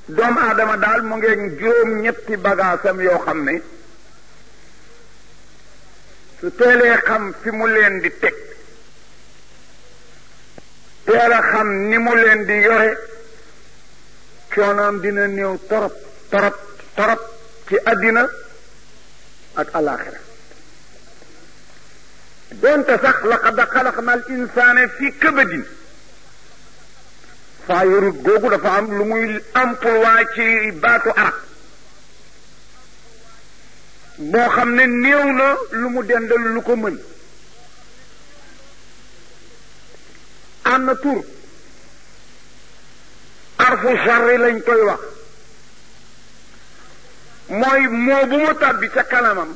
doomu aadama daal mu ngeen juróom ñetti bagaasam yoo xam ne su teelee xam fi mu leen di teg teel a xam ni mu leen di yore coonoom dina néew torop torop torop ci àddina ak alaaxira donte sax laqad xalaqna al insaana fi kabadin faa yorut googu dafa am lu muy emploi ci baatu arab boo xam ne néew na lu mu dendal lu ko mën am na tur arfu charri lañ koy wax mooy moo bu mu tàbbi ca kanamam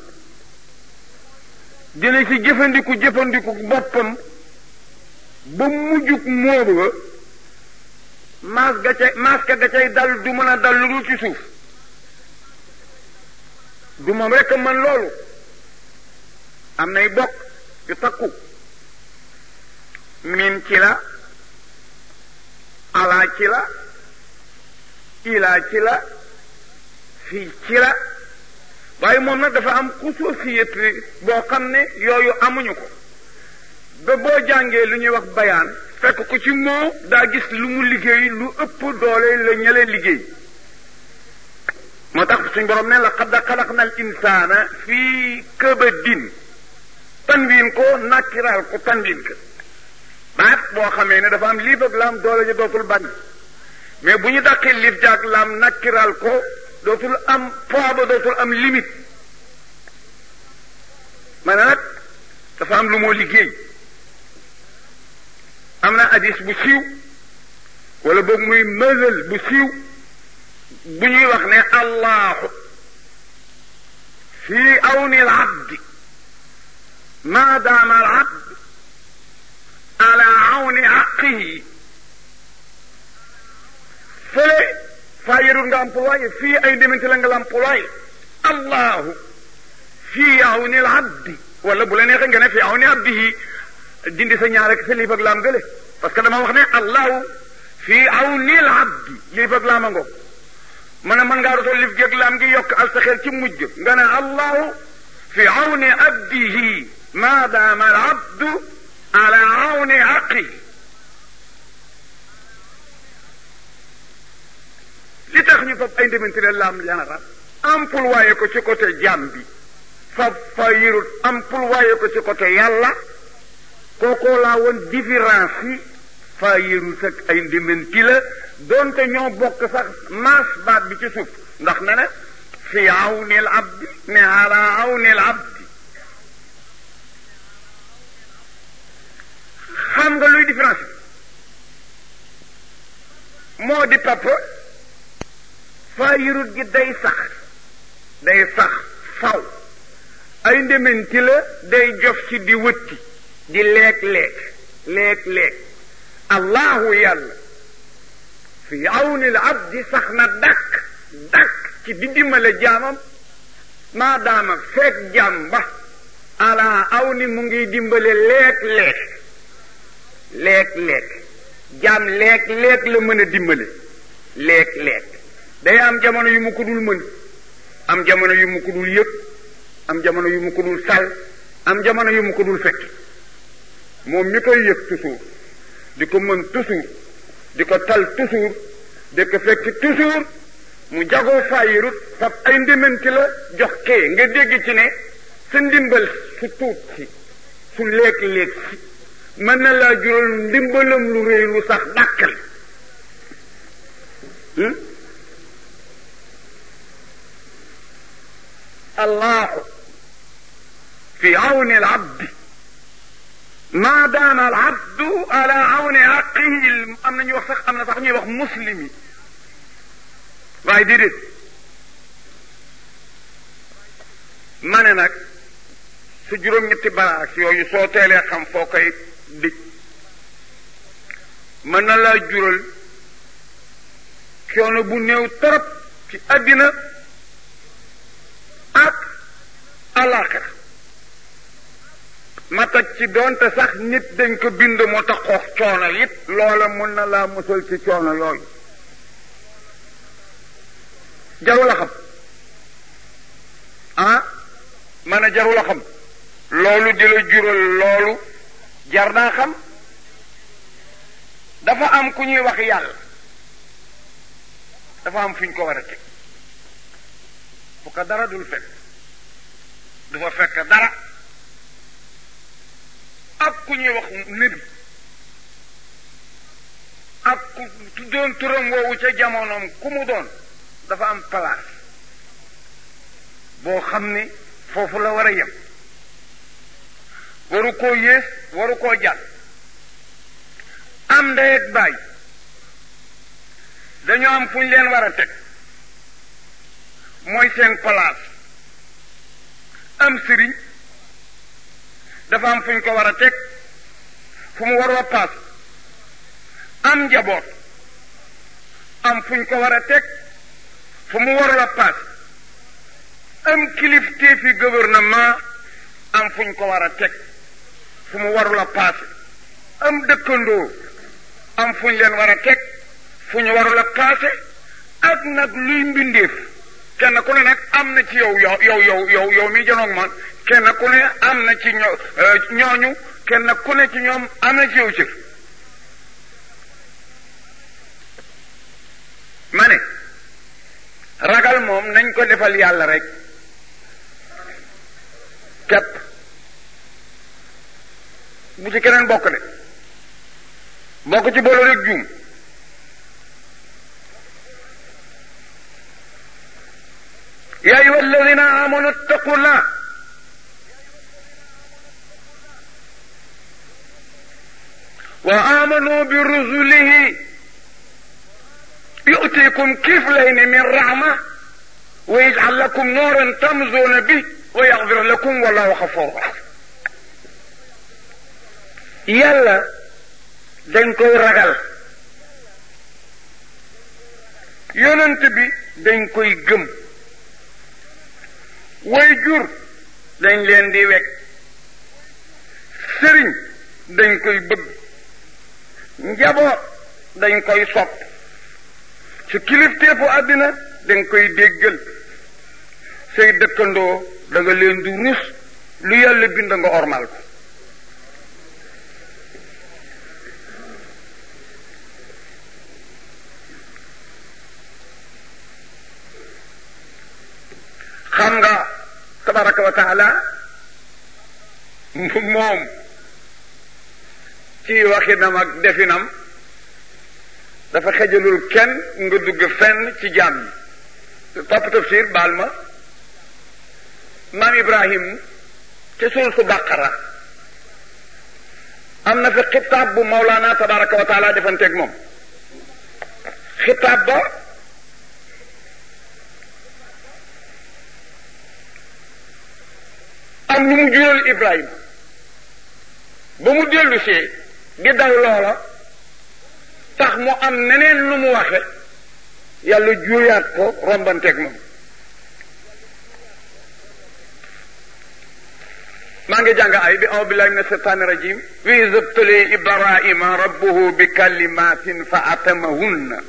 dina ci jëfandiku jëfandiku boppam ba mujjug moobu ba maas ga cay maas ka ga cay dal du mën a dal lu dul ci suuf du moom rekk mën loolu am nay bokk yu takku min ci la alaa ci la ilaa ci la fii ci la waaye moom nag dafa am xususiyet boo xam ne yooyu amuñu ko ba boo jàngee lu ñuy wax bayaan fekk ko ci moo daa gis lu mu liggéey lu ëpp doole la ñële liggéey moo tax suñ borom ne la xad xalaqna al insaana fii kabadin tanwiin ko nakkiraal ko tanwiin ko baat boo xamee ne dafa am liif ak laam doole ji dootul bari mais bu ñu dàqee liif jaag laam nakkiraal ko dootul am poids ba dootul am limite maanaam nag dafa am lu moo liggéey am na hadis bu siiw wala boog muy mësal bu siiw bu ñuy wax ne allahu fi awni al abdi ma daama al abd ala awni aqihi fële faa yërul nga employé fii ay demante la nga employé allahu fi awni al abdi wala bu la neexee nga ne fi awni abdihi dindi sa ñaar ak sa liif ak laam gële parce que dama wax ne allahu fi awni al abdi liif ak laam a ngoog ma ne mën ngaa rotol liif gi ak laam gi yokk al sa xel ci mujj nga ne allahu fi awni abdihi ma daama al abdu ala awni aqihi li tax ñu fab ay ndemante ne laam ñaara employé ko ci côté jaam bi fab fa yërut employé ko ci côté yàlla kookoo laa woon différence yi fa yërut ak ay ndemante la doonte ñoo bokk sax maas baat bi ci suuf ndax ne ne fi awnil abdi ne ala awnil abdi xam nga luy différence moo di papa faa yërut gi day sax day sax faw ay ndementi la day jof ci di wëtti di leeg-leeg leeg-leeg allahu yàlla fi awnil abdi sax na dakk dakk ci di dimbale jaamam maadaama fekk jaam ba ala aw ni mu ngi dimbale leeg-leeg leeg-leeg jaam leeg-leeg la mën a dimbale leeg-leeg day am jamono yu mu ko dul mën am jamono yu mu ko dul yëg am jamono yu mu ko dul sal am jamono yu mu ko dul fekk moom mi koy yëg toujours di ko mën toujours di ko tal toujours di ko fekk toujours mu jagoo fayirut fab ay ndimbanti la jox kee nga dégg ci ne sa ndimbal su tuut si su léeg-léeg si mën na laa jural ndimbalam lu réy lu sax dàkkal allahu fi awni al abdi ma daama al abdu ala awni aqihi am na ñu wax sax am na sax ñuy wax muslim yi waaye déedéet ma ne nag su juróom-ñetti baraas yooyu soo teelee xam foo koy dij mën na laa jural coono bu néew torop ci àddina ak alaxira ma teg ci doonte sax nit dañ ko bind moo tax xoox coono it loola mën na laa musal ci coono yooyu jarul a xam ah man a jarul a xam loolu di la jural loolu jar naa xam dafa am ku ñuy wax yàlla dafa am fu ñu ko war a teg fu ko dara dul fekk du fa fekk dara ak ku ñuy wax nabi ak ku tuddoon turam woowu ca jamonoom ku mu doon dafa am place boo xam ni foofu la war a yem waru koo yées waru koo jàll am ndey ak baay dañoo am fu ñu leen war a teg mooy seen place am sëriñ dafa am fu ñu ko war a teg fu mu war a paas am njaboot am fu ñu ko war a teg fu mu warul a paas am kilifteefi gouvernement am fu ñu ko war a teg fu mu warul a paase am dëkkandoo am fu ñu leen war a teg fu ñu warul a paase ak nag luy mbindeef kenn ku ne nag am na ci yow yow yow yow yow yow mi janoog man kenn ku ne am na ci ño ñooñu kenn ku ne ci ñoom am na ci yow cër ma ne ragal moom nañ ko defal yàlla rek képp bu ci keneen bokk de bokk ci boole rek juum يا أيها الذين آمنوا اتقوا الله وآمنوا برسله يؤتيكم كفلين من رحمة ويجعل لكم نورا تمزون به ويغفر لكم والله غفور رحيم يلا dañ koy ragal yonent bi dañ koy gëm way jur dañ leen di wekk sëriñ dañ koy bëgg njaboot dañ koy sopp ci kilifteefu àddina dañ koy déggal say dëkkandoo da nga leen di rus lu yàlla bind nga ormal ko xam nga tabaraka wa taala moom ci waxinam ak definam dafa xejalul kenn nga dugg fenn ci jaam yi papa tafsir baal ma maam ibrahim ca suul su bàqara am na fi xitaab bu mawlaana tabaraka wa taala defanteeg moom xitaab ba am lu mu jural Ibrahima ba mu dellu see di daw loola tax mu am neneen lu mu waxe yàlla juuyaat ko rombanteeg moom maa ngi jàng ay bi aw billahi min ashaytani rajim wa izabtali ibrahima rabbuhu bi kalimatin fa atamahunna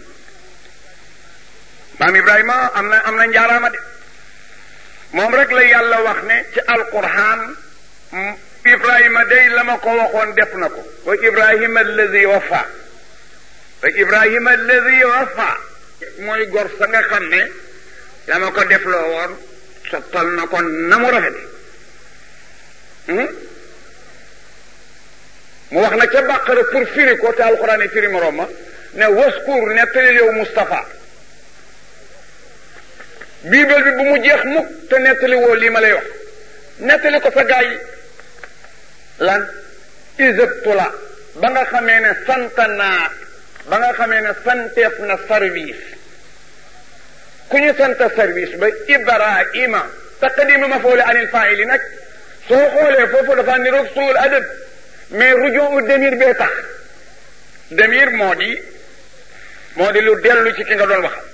maam ibrahima am na am na njaaraama de moom rek la yàlla wax ne ci alquran ibrahima day la ma ko waxoon def na ko wa ibrahima alladi wafa wa ibrahima alladi wafa mooy gor sa nga xam ne la ma ko def loo woon sottal na ko na mu rafete mu wax na ca bàqara pour firi ko te alquran yi firi moroom ma ne waskur nettalil yow Moustapha biibel bi bu mu jeex mukk te nettali woo lii ma lay wax nettali ko sa gaa yi lan iseptula ba nga xamee ne sant naa ba nga xamee ne santeef na service ku ñu sant service ba ibrahima taqdima mafoole anil faili nag soo xoolee foofu dafa niroog suul adab mais rujon u demir bee tax demir moo di moo di lu dellu ci ki nga doon waxal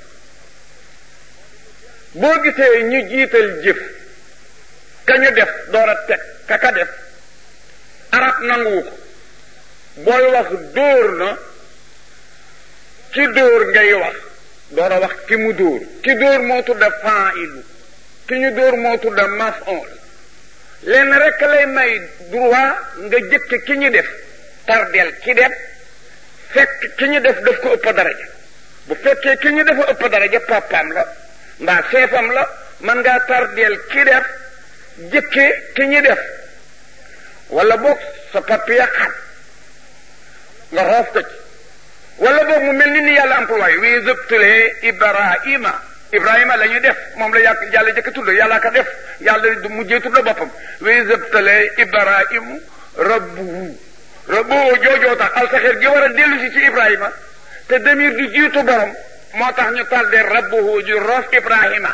boo gisee ñu jiital jëf ka ñu def door a teg ka ka def arab nanguwu ko booy wax dóor na ci dóor ngay wax door a wax ki mu dóor ki dóor moo tudda fa'ilu ki ñu dóor moo tudda maf'ul lenn rek lay may droit nga jëkk ki ñu def tardeel ki def fekk ki ñu def daf ko ëpp daraja bu fekkee ki ñu dafa ëpp daraja papaam la mbaa seefam la man ngaa tardeel ki def jëkke ki ñu def wala boog sa papier xat nga roof ko ci wala boog mu mel ni ni yàlla employé wi zëbtalee ibrahima ibrahima la ñu def moom la yàq yàlla jëkk tudd yàlla ka def yàlla du mujjee tudd boppam wi zëbtalee ibrahimu rabbuhu rabbuhu joojoo tax alsaxeer gi war a dellu si ci ibrahima te demir di jiitu borom moo tax ñu tardé rabbuhu ju roof ibrahima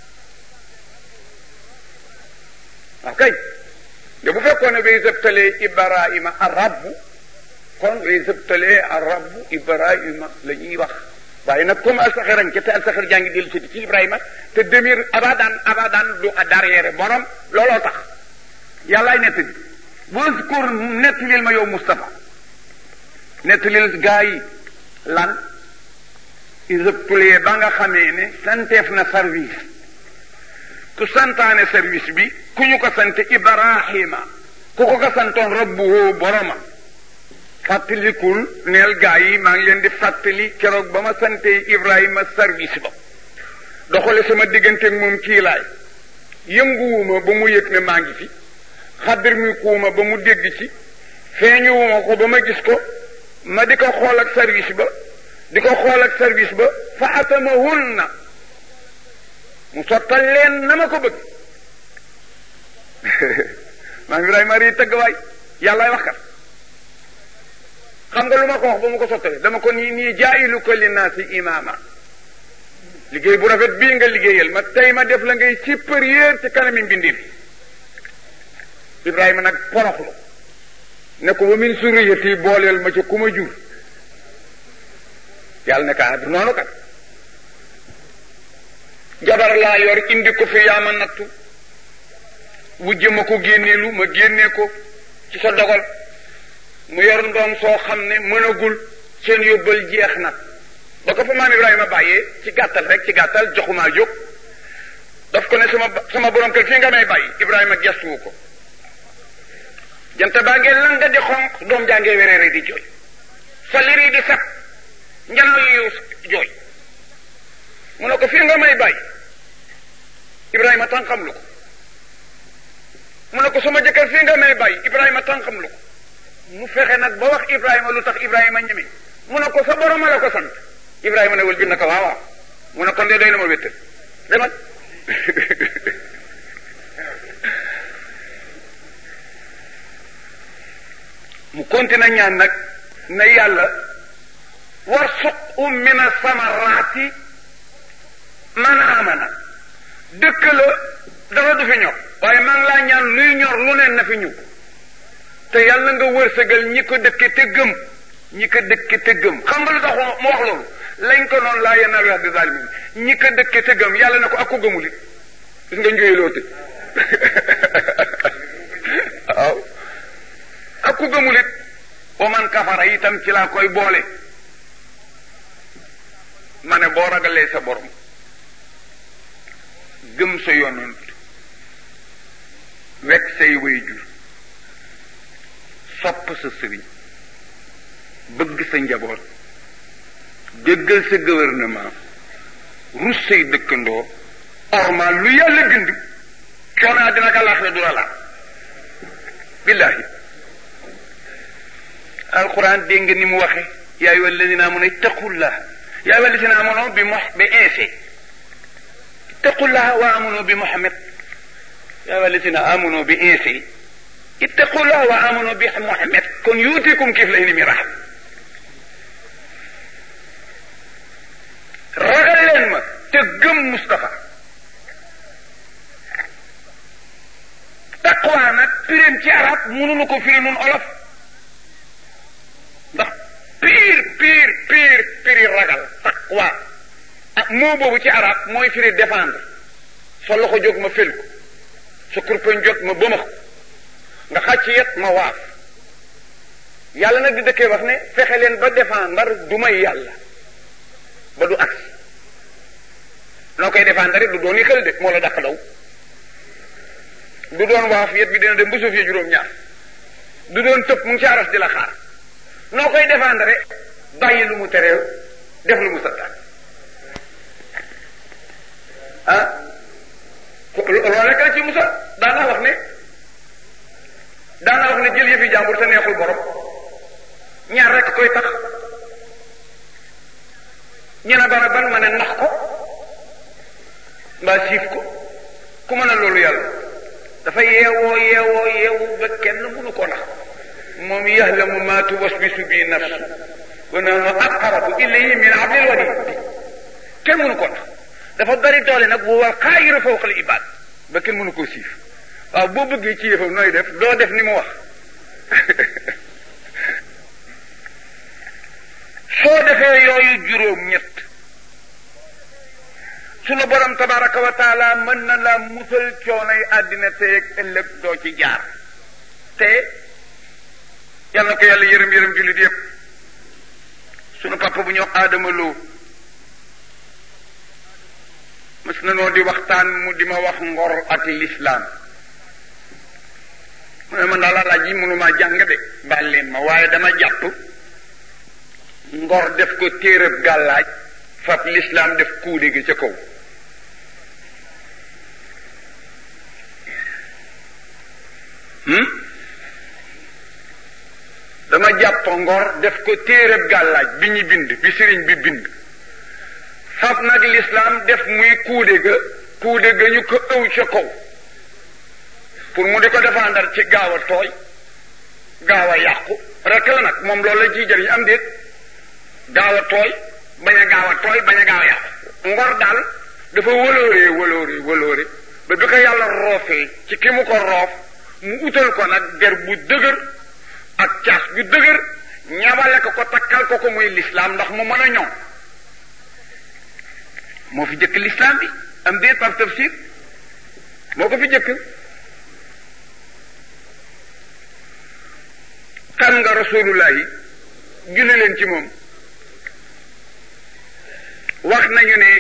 ok de bu fekkoon ne wi zëbtalee ibrahima a rabbu kon way sëbtalee arabu ibrahima la ñuy wax waaye nag comme alsaxir añ ca te alsaxir jaa ngi dellu si ci ibrahima te demir abadan abadan du derrière borom looloo tax yàllaay nett bi waskur nettalil ma yow Moustapha nettalil gaa yi lan isëptulee ba nga xamee ne santeef na service ku santaane service bi ku ñu ko sante ibrahima ku ko ko santoon rabbuhu boroma fàttalikul neel gaa yi maa ngi leen di fàttali keroog ba ma sante Ibrahima service ba doxale sama digganteeg moom kii laay yënguwuma ba mu yëg ne maa ngi fi xaddir mi kuuma ba mu dégg ci feeñuwuma ko ba ma gis ko ma di ko xool ak service ba di ko xool ak service ba fa atamahun na mu sottal leen na ma ko bëgg maa ngi Ibrahima rii tëgg waay yàllaay wax kat xam nga lu ma ko wax ba mu ko sottalee dama ko nii nii jaayiluka linnaasi imaama liggéey bu rafet bii nga liggéeyal ma tey ma def la ngay supérieur ci kanami mbindeef Ibrahima nag poroxlu ne ko ba min suriyati booleel ma ca ku ma jur yàlla ne ka du noonu kat jabar laa yor indi ko fi yaa ma nattu wujje ma ko génneelu ma génnee ko ci sa dogal mu yor ndoom soo xam ne mënagul seen yóbbal jeex na ba ko fa maam Ibrahima bàyyee ci gàttal rek ci gàttal joxumaa jóg daf ko ne sama sama borom kër fii nga may bàyyi Ibrahima gestuwu ko jant baa ngee lan nga di xonq doom jaa ngee wereere di jooy salir yi di sat njanaw yi jooy mu ne ko fii nga may bàyyi Ibrahima tànqam lu ko mu ne ko sama jëkkër fii nga may bàyyi Ibrahima tànqam lu ko mu fexe nag ba wax Ibrahima lu tax Ibrahima ñeme mu ne ko sa borom la ko sant Ibrahima ne wal bi naka waaw waaw mu ne kon de doy na ma wéttal demal mu continue ñaan nag ne yàlla warsuqhum min asamaraati man amana dëkk la dafa du fi ñor waaye maa ngi laa ñaan luy ñor lu ne na fi ñu te yàlla nga wërsëgal ñi ko dëkke te gëm ñi ko dëkke te gëm xam nga lu tax mu wax loolu lañ ko noonu laa yenal wax di zalimin ñi ko dëkke te gëm yàlla ne ko ak ko gëmul it gis nga njóoyloo te waaw ak ku gëmul it wa man kafara itam ci laa koy boole ma ne boo ragalee sa borom gëm sa yonent wekk say waajur sopp sa sëriñ bëgg sa njaboot déggal sa gouvernement rus say dëkkandoo ormal lu yàlla bind coonaa dina ka laax du la laal billahi alquran dégg nga ni mu waxe yaa ayyuha alladina amanu ittaqullah yaa ayyuha alladina amanu bi mox bi insi ittaqullah wa amanu bi muhammad yaa ayyuha alladina amanu bi insi ittaqullah wa amanu bi muhammad kon yuutikum kiflayni min rahma ragal leen ma te gëm Moustapha taqwa nag pirim ci arab mënuñu ko firi nun olof ndax piir piir piir piri ragal taqwa ah moo boobu ci arab mooy firi défendre sa loxo jóg ma fel ko sa kurpeñ jot ma bëmax ko nga xàcc yet ma waaf yàlla nag di dëkkee wax ne fexe leen ba défendre du may yàlla ba du agsi noo koy défendre du doon yi xel de moo la dàq daw du doon waaf yet bi dina dem ba suuf ya juróom-ñaar du doon tëb mu ngi ci aras di la xaar noo koy défendre bàyyi lu mu teree def lu mu santaan ah loolu rek la ci musa daana wax ne daana wax ne jël yëfi jàmbur te neexul borom ñaar rek koy tax ñu ne bara ban ma ne nax ko mbaa siif ko ku mën a loolu yàlla dafa yeewoo yeewoo yeewu ba kenn mënu ko nax moom yahlamu ma tuwaswisu bi nafsu wa nahnu aqrabu ilayhi min hablil warid kenn mënu ko nax dafa bari doole nag bu wal xaayiru fawqa al ibad ba kenn mënu koo siif waaw boo bëggee ci yëfam nooy def doo def ni mu wax soo defee yooyu juróom ñett sunu borom tabaraka wa taala mën na la musal coonay àddina teeg ëllëg doo ci jaar te yal na ko yàlla yërëm yërëm jullit yépp sunu papa bu ñëw aadama loo mës na noo di waxtaan mu di ma wax ngor ak lislaam mu ne man daal alaaj yi mënumaa jàng de baal leen ma waaye dama jàpp ngor def ko téerëb gàllaaj fab lislaam def kuude gi ca kaw dama jàpp ngor def ko téerëb gàllaaj bi ñu bind bi sëriñ bi bind fab nag lislaam def muy kuude ga kuude ga ñu ko ëw ca kaw pour mu di ko défendre ci gaaw a tooy gaaw a yàqu rek la nag moom loolu la ciy jëriñ am déet gaaw a tooy bañ a gaaw a tooy bañ a gaaw a yàqu ngor daal dafa wëlooree wëlooree wëlooree ba bi ko yàlla roofee ci ki mu ko roof mu utal ko nag der bu dëgër ak caas bu dëgër ñabale ko ko takkal ko ko muy lislaam ndax mu mën a ñoŋ moo fi jëkk lislaam bi am déet par tafsir moo ko fi jëkk xam nga rasulullahi julli leen ci moom wax nañu ne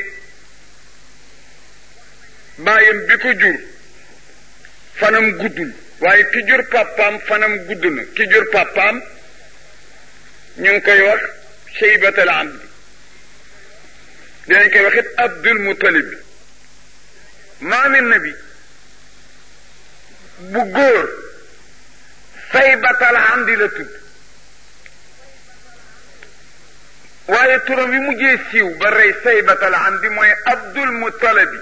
baayam bi ko jur fanam guddul waaye ki jur papaam fanam gudd na ki jur papaam ñu ngi koy wax sheybatal amdi dinañ koy wax it abdul mutalib bi maami nabi bu góor saybatal amdi la tudd waaye turam wi mujjee siiw ba rey saybatal amdi mooy abdul mutalabi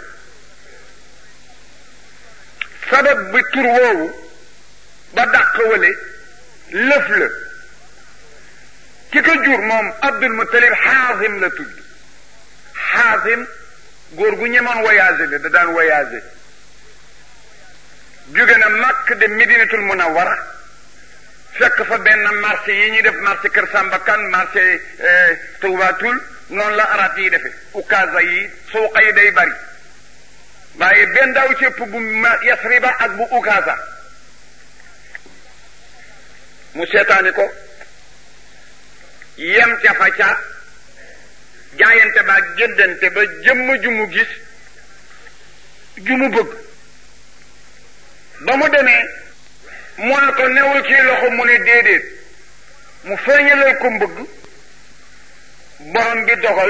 sabab bi tur woowu ba dàq wale lëf la ki ko jur moom abdul mutalib xaasim la tudd xaasim góor gu ñemoon voyagé la da daan voyagé jóge na màkk de medinatul munawara fekk fa benn marché yi ñuy def marché kër Sambakan marché Tuubatul noonu la arab yi defe ukaasa yi suuqa yi day bari waaye benn daaw ci ëpp bu yasriba ak bu ukaasa mu seetaani ko yem ca fa ca jaayante ba jëndante ba jëmm ju mu gis ju mu bëgg ba mu demee mu ne ko newul ci loxo mu ne déedéet mu feeñalal ko mbëgg borom bi dogal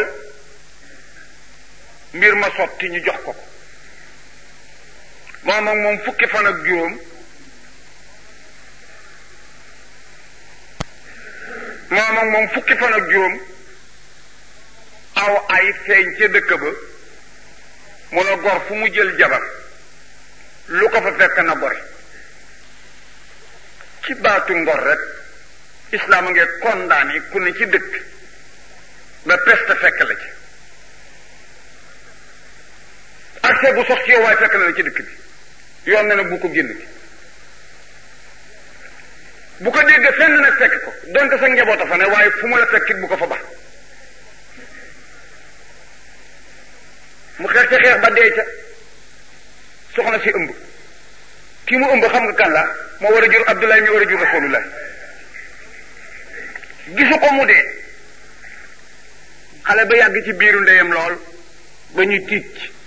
mbir ma sotti ñu jox ko ko moom ak moom fukki fan ak juróom moom ak moom fukki fan ak juróom aw ay feeñ ca dëkk ba mu ne gor fu mu jël jabar lu ko fa fekk na gore ci baatu ngor rek islaam a ngi condamné ku ne ci dëkk ba peste fekk la ci accès bu sox ci yow waaye fekk na la ci dëkk bi yoon na ne bu ko génn bi bu ko dégg fenn nag fekk ko donte sa njaboot a fa ne waaye fu mu la fekkit bu ko fa baax mu xeex ca xeex ba dee ca soxna si ëmb ki mu ëmb xam nga kan la moo war a jur Abdoulaye mi war a jur Rasulullah gisu ko mu dee xale ba yàgg ci biiru ndeyam lool ba ñu tiit ci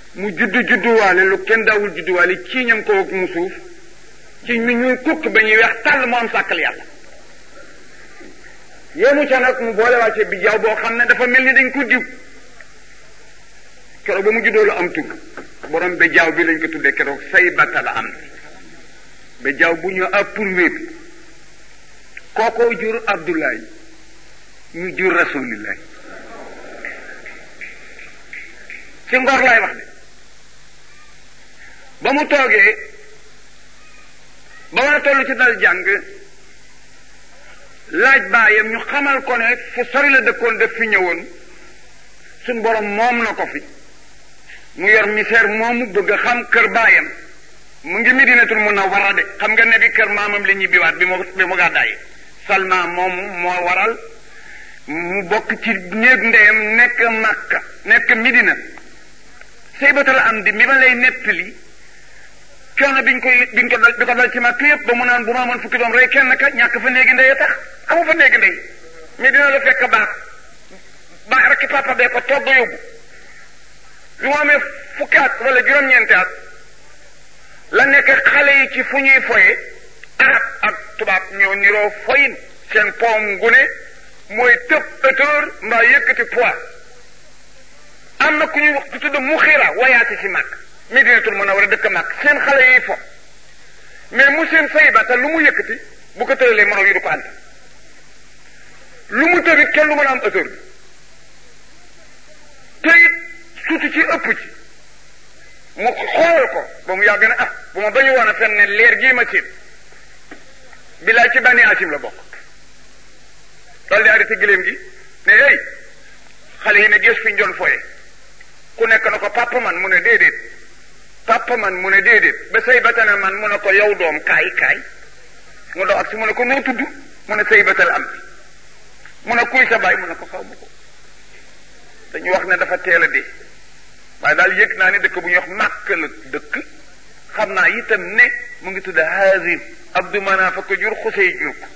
mu juddu judduwaale lu kenn daawul judduwaale ci ñam ko ak mu suuf ci mi ñuy kukk ba ñuy weex tàll mu am sàkkal yàlla yéemu ca nag mu boole wàcce bi jaaw boo xam ne dafa mel ni dañ ko diw keroog ba mu juddoo la am tur borom ba jaaw bi lañ ko tuddee keroog say bata la am ba jaaw bu ñu approuvé bi kookoo jur Abdoulaye ñu jur rasulillahi ci ngor laay wax de ba mu toogee ba war a toll ci dal jàng laaj baayam ñu xamal ko ne fu sori la dëkkoon def fi ñëwoon suñ borom moom na ko fi mu yor misère moomu bëgg a xam kër baayam mu ngi Medinatul Munawwara de xam nga ne bi kër maamam la ñibbiwaat bi mu bi mu gàddaay Salma moomu moo waral mu bokk ci néeg ndeyam nekk Makka nekk Medina Saybatal am di mi ma lay nettali coono biñ koy biñ ko dal bi ko dal ci Makka yëpp ba mu naan bu ma amoon fukki doom rey kenn ka ñàkk fa néegi ndey tax amu fa néegi ndey Medina la fekk baax baax rek ki papa bee ko togg yóbbu bi mu amee fukki at wala juróom-ñeenti at la nekk xale yi ci fu ñuy foye arab ak tubaab ñoo niroo foyin seen poom gune mooy tëb hauteur mbaa yëkkati poids am na ku ñuy wax ku tudd mu xiira wayaati si mag Medinatul Munawwara dëkk mag seen xale yi fo mais mu seen sayba te lu mu yëkkati bu ko tëralee moroom yi du ko ànd lu mu tërit kenn lu mën a am hauteur bi te it suuti ci ëpp ci mu xool ko ba mu yàgg ne ah bu ma bañu woon a fen ne leer gii ma siin bilaay ci bani asim la bokk loolu di arrêté giléem gi ne hey xale yi ne gis fi ñu doon foye ku nekk na ko papa man mu ne déedéet papa man mu ne déedéet ba say batana man mu ne ko yow doom kaay kaay mu dox ak si mu ne ko noo tudd mu ne say batal am mu ne kuy sa baay mu ne ko xaw ma ko dañu wax ne dafa teel a dee waaye daal yëg naa ne dëkk bu ñuy wax màkk la dëkk xam naa itam ne mu ngi tudd Haazim Abdu Manaaf ko jur Xusey jur ko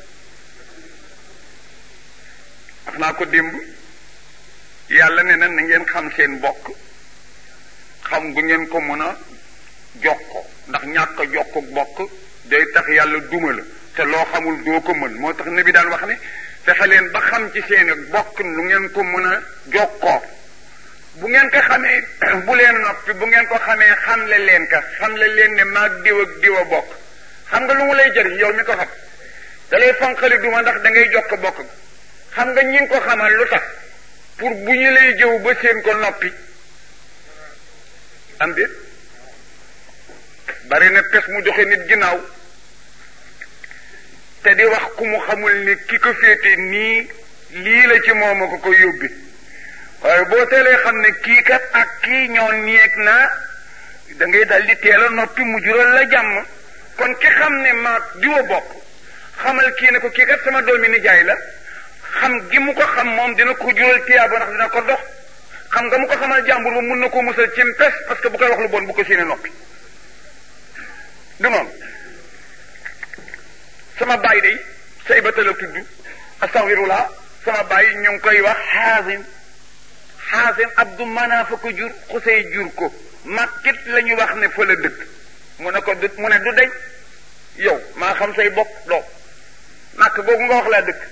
wax naa ko démb yàlla ne na na ngeen xam seen bokk xam gu ngeen ko mën a jokko ndax ñàkk a jokko bokk day tax yàlla duma la te loo xamul doo ko mën moo tax ne bi daan wax ne fexe leen ba xam ci seen bokk lu ngeen ko mën a jokkoo bu ngeen ko xamee bu leen noppi bu ngeen ko xamee xamle leen ka xamle leen ne maag diw ak diw a bokk xam nga lu mu lay jëriñ yow mi ko xam da lay fanqali duma ndax da ngay jokk bokk xam nga ñi ko xamal lu tax pour bu ñu lay jëw ba seen ko noppi am déet bari na pes mu joxe nit ginnaaw te di wax ku mu xamul ni ki ko féete nii lii la ci moom a ko ko yóbbi waaye boo teelee xam ne kii kat ak kii ñoo nieeg naa da ngay dal di teel a noppi mu jural la jàmm kon ki xam ne maag diwa bokk xamal kii ne ko kii kat sama doomi nijaay la xam gi mu ko xam moom dina ko jural tiyaaba ndax dina ko dox xam nga mu ko xamal jàmbur ba mun na koo musal ci pes parce que bu koy wax lu bon bu ko séenee noppi du noonu sama baay day say ba la tudd astaghfirullah sama baay ñu ngi koy wax xaasim xaasim abdu manaafa ko jur xusey jur ko makkit la ñu wax ne fa la dëkk mu ne ko du mu ne du deñ yow maa xam say bokk doo màkk googu nga wax laa dëkk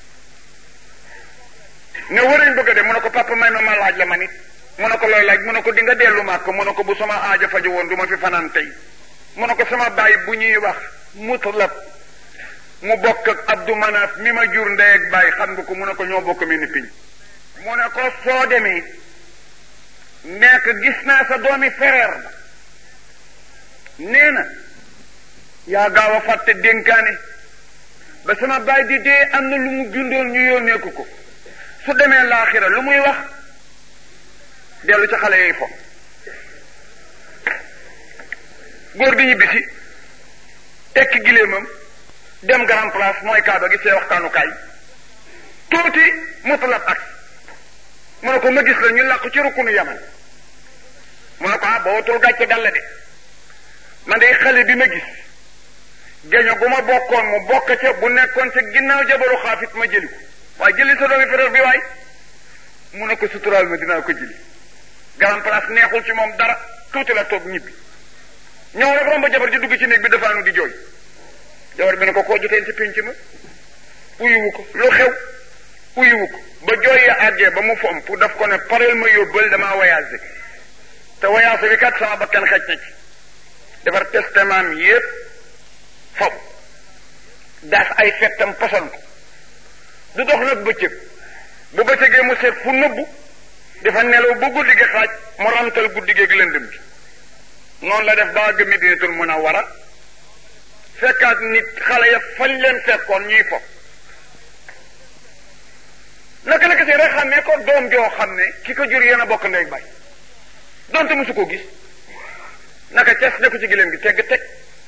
ne warañ bëgg a dem mu ne ko papa may ma ma laaj la ma nit mu ne ko looy laaj mu ne ko di nga dellu màkk mu ne ko bu sama aaja faju woon du ma fi fanaan tey mu ne ko sama baay bu ñuy wax mutlab mu bokk ak abdu manaaf mi ma jur ndey ak baay xam nga ko mu ne ko ñoo bokk mi ni piñ mu ne ko soo demee nekk gis naa sa doomi frère ba nee na yaa gaaw a fàtte dénkaane ba sama baay di dee am na lu mu bindoon ñu yónnee ko ko su demee laaxira lu muy wax dellu ca xale yooyu fo góor gi ñibbisi tekki giléemam dem grand place mooy kaaba gi see waxtaanukaay tuuti mutalab ak mu ne ko ma gis la ñu làqu ci rukkunu yaman mu ne ko ah bootul gàcce dal la de man day xale bi ma gis geño gu ma bokkoon mu bokk ca bu nekkoon ca ginnaaw jabaru xaafit ma jëli ko waaye jëli sa doomi frère bi waay mu ne ko suturaal ma dinaa ko jëli grand place neexul ci moom dara tuuti la toog ñibbi ñëw rek romba jabar ji dugg ci néeg bi dafaanu di jooy jabar bi ne ko koo joteen ci pénc ma uyiwu ko lu xew uyiwu ko ba jooy ya àggee ba mu fom pour daf ko ne pareel ma yóbbal damaa voyagé te voyagé bi kat sama bakkan xaj na ci defar testament yépp fob daas ay fettam poson ko du dox nag bëccëg bu bëccëgee mu seet fu nëbbu dafa nelaw ba guddi gi xaaj mu ramtal guddi gi ak lëndëm gi noonu la def ba àgg Madinatul Munawwara fekkaat nit xale ya fañ leen fekkoon ñuy fo naka naka si rek xam ne ko doom joo xam ne ki ko jur yéen a bokk ndey bay donte mosu ko gis naka ces ne ko ci gileem gi tegg teg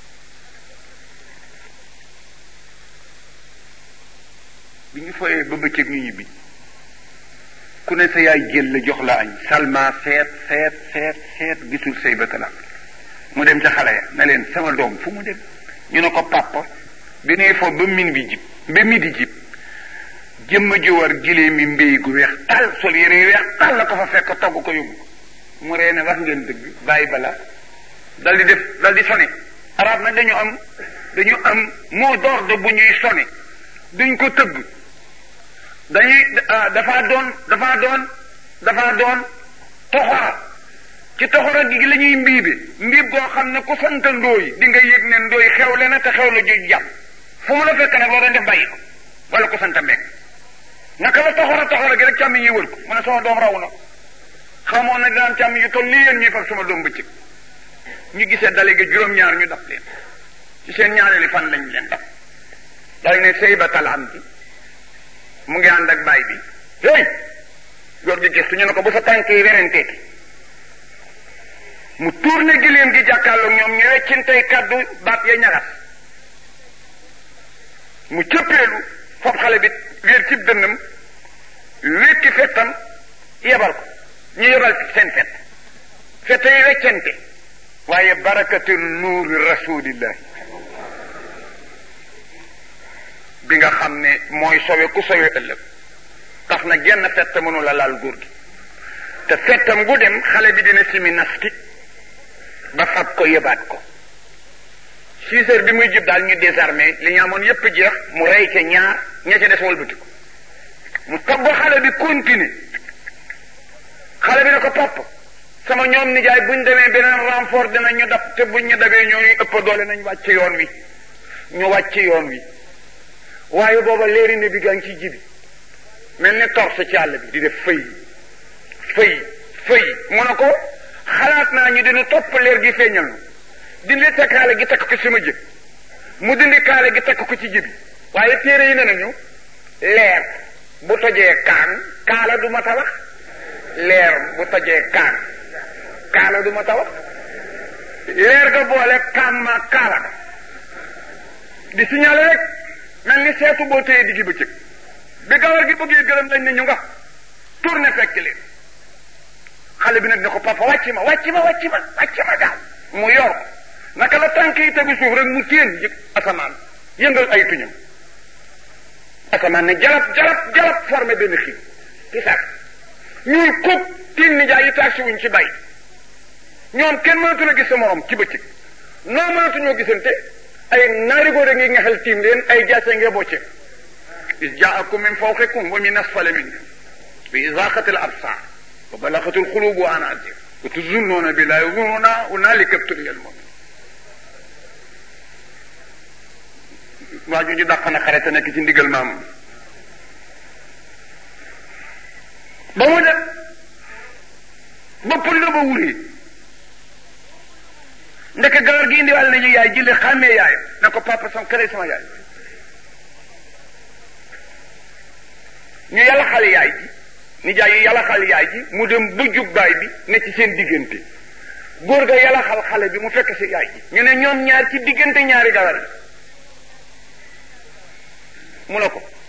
bi ñu foyee ba bëccëg ñu ñibbi ku ne sa yaay jël la jox la añ salma seet seet seet seet gisul say batala mu dem ca xale ya ne leen sama doom fu mu dem ñu ne ko papa bi nee fo ba min bi jib ba midi jib jëmma ji war gilee mi mbéy gu weex tal sol yére yu weex tal la ko fa fekk togg ko yóbbu mu ree ne wax ngeen dëgg bàyyi bala dal di def dal di sone arab nag dañu am dañu am mot d'ordre bu ñuy sone duñ ko tëgg dañuy dafa doon dafa doon dafa doon toxora ci toxora gi la ñuy mbiibe mbiib goo xam ne ku sant ndooy di nga yëg ne ndooy xewle na te xew la ju jàpp fu mu la fekk nag loo doon def bàyyi ko wala ku sant mbekk naka la toxora toxora gi rek càmm yi wër ko mu ne sama doom raw na xamoon na dinaan càmm yu toll nii yéen ñuy fab sama doom bëccëg ñu gisee dale gi juróom-ñaar ñu daf leen ci seen ñaareeli fan lañ leen daf dal ne sëy ba talam bi mu ngi ànd ak baay bi hey góor gi gëstu ñu ne ko bu sa tànk yi werenteeti mu tourné giléem gi jàkkaarloog ñoom ñu weccintey kaddu baat ya ñagas mu cëppeelu fob xale bi wéer cib dënnam wékki fettam yebal ko ñu yebal seen fett fett yi weccente waaye barakatu nuuri rasulillahi bi nga xam ne mooy sowe ku sowe ëllëg tax na genn fett mënu la laal góor gi te fettam gu dem xale bi dina simi nafti ba fab ko yëbaat ko six heures bi muy jub daal ñu désarmé li ñu amoon yépp jeex mu rey ca ñaar ña ca des walbati ko mu togg xale bi continuer xale bi ne ko papa sama ñoom nijaay buñ demee beneen renfort dina ñu dab te buñ ñu dabee ñooñu ëpp doole nañ wàcc yoon wi ñu wàcc yoon wi waaye booba léeri ne bi gaa ngi ciy jibi mel ni torse ci àll bi di def fëy fëy fëy mu ne ko xalaat naa ñu dina topp leer gi feeñal na dindi sa kaale gi takk ko sama jëb mu dindi kaale gi takk ko ci jibi waaye téere yi ne nañu leer bu tojee kaan kaala du ma tawax leer bu tojee kaan kaala du ma tawax leer ga boole kaan ma kaala ga di signalé rek mel ni seetu boo téye diggi bëccëg bi gawar gi bëggee gërëm lañ ne ñu nga tourné fekk leen xale bi nag ne ko papa wàcc ma wàcc ma wàcc ma wàcc ma gaaw mu yor ko naka la tànk yi tegu suuf rek mu téen yëg asamaan yëngal ay tuñam asamaan ne jalab jalab jalab formé benn xiin ci sax ñuy kub tiin nijaay yi taag si wuñ ci bay ñoom kenn mënatu la gis sa morom ci bëccëg noo mënatuñoo gisante ay naari góor a ngi nga xel tiim leen ay jaase ngee bocce is jaakum min fawqikum wa min asfala minkum bi izaqatil absar wa balagatul xulub wa anazir wa tuzunnuuna billahi zununa hunalika ibtuliyal mu'min waa ju ñu dàq na xare te nekk ci ndigal maamam ba mu def ba pël la ba wuree ndeke gawar gi indiwaale nañu yaay jële xàmmee yaayam na ko papa sama kële sama yaay ñu yàlla xale yaay ji ni jaay yi yàlla xal yaay ji mu dem ba jub baay bi ne ci seen diggante góor ga yàlla xal xale bi mu fekk si yaay ji ñu ne ñoom ñaar ci diggante ñaari gawar yi mu ne ko